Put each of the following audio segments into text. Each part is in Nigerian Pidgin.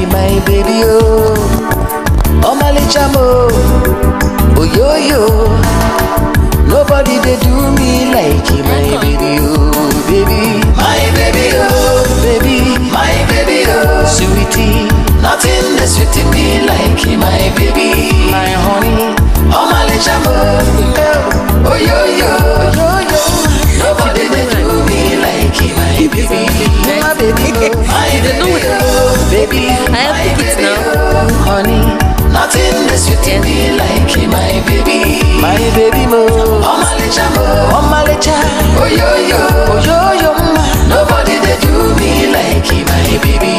my baby, oh. Oh, my little oh, yo, yo. Nobody they do me like you, my baby, oh, baby. My baby, oh, baby. My baby, oh, sweetie. Nothing is sweet me like you, my baby. My honey. Oh, my little oh, yo, yo. yo, yo. Nobody they do me like you, my baby. My baby, oh, my You don't know baby, what- oh, baby. I have my tickets baby, now. oh, honey. Nothing is sweet Yeah. me like you, my baby. My baby, mo. Oh, my little mo. Oh, my little. Oh, yo, yo. Oh, yo, yo, ma. Nobody they do me like you, my baby.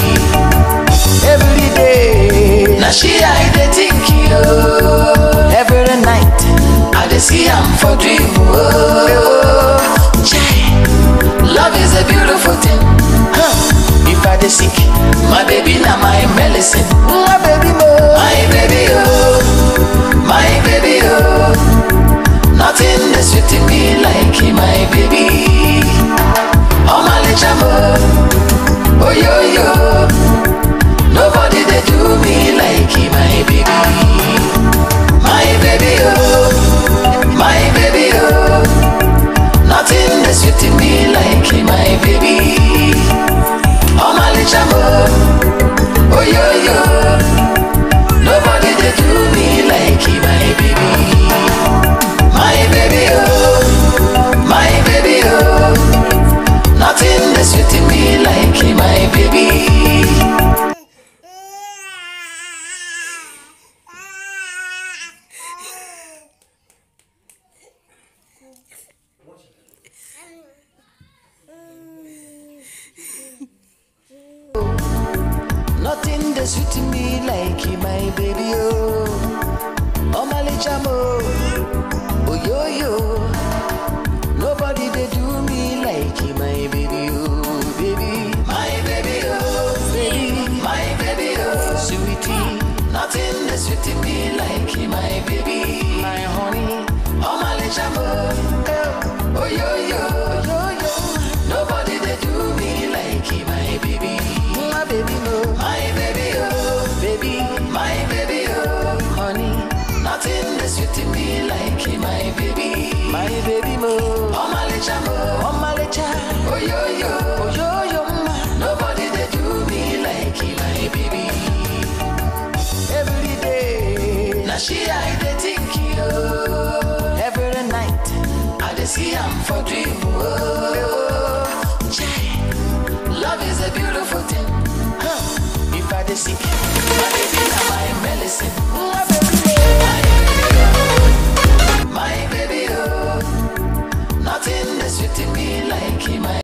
Every day. Now she I dey think you. Every night. I dey see am for dream. Oh, Chai. Love is a beautiful thing. Huh. If I dey sick, my baby na my medicine. My baby mo. My baby oh. My baby oh. Nothing is sweet to me like my baby. Oh my little mo. Oh yo yo. Nobody they do me like my baby. My baby oh. My baby oh. Nothing is sweet to me like my baby. Oh my little mo. Oh yo yo. Nobody they do me like my baby. My baby oh. My baby oh. Nothing is sweet to me like my baby. Nothing that's sweet to me like you, my baby, oh. Oh, my little mo. Oh, yo, yo. Nobody they do me like you, my baby, oh, baby. My baby, oh, baby. My baby, oh, sweetie. Nothing that's sweet to me like you, my baby. My honey. Oh, my little mo. Oh, yo, yo. Oh, yo, yo. Nobody they do me like you, my baby. My baby, no. My baby, oh, baby. My baby, oh, honey. Nothing is sweet to me like my baby. My baby, mo. Oh, my little mo. Oh, my little. Oh, yo, yo. Oh, yo, yo, ma. Nobody they do me like my baby. Every day. Now she I dey think you. Every night. I dey see am for dream. Oh, Chai. Love is a beautiful thing. Huh. If I dey sick,